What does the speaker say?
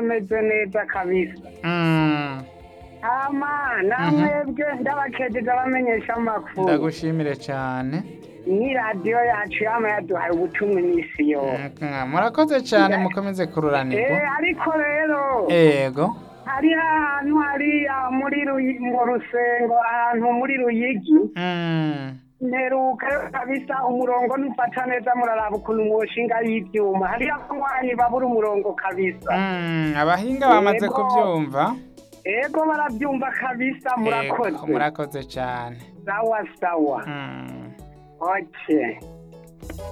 ameze neza kabisa Mm, hama namwebwe ndabakejeje abamenyesha amakuru ndagushimire cyane ni radiyo yacu yama yaduhaye ubutumwa iminsi yose Mm, murakoze cyane mukomeze kururanirwa Eh, ariko rero ego hariho ahantu hariya muri Ruyi- mu rusengo ahantu muri ruyigi Mm, mperuka kabisa umurongo nufata neza muraraba ukuntu mwoshinga y'ivyuma hariyo abanywanyi babura umurongo kabisa mm, abahinga bamaze Yego. kubyumva ego baravyumva kabisa Ego, murakoze murakoze cyane sawa sawa Mm. okay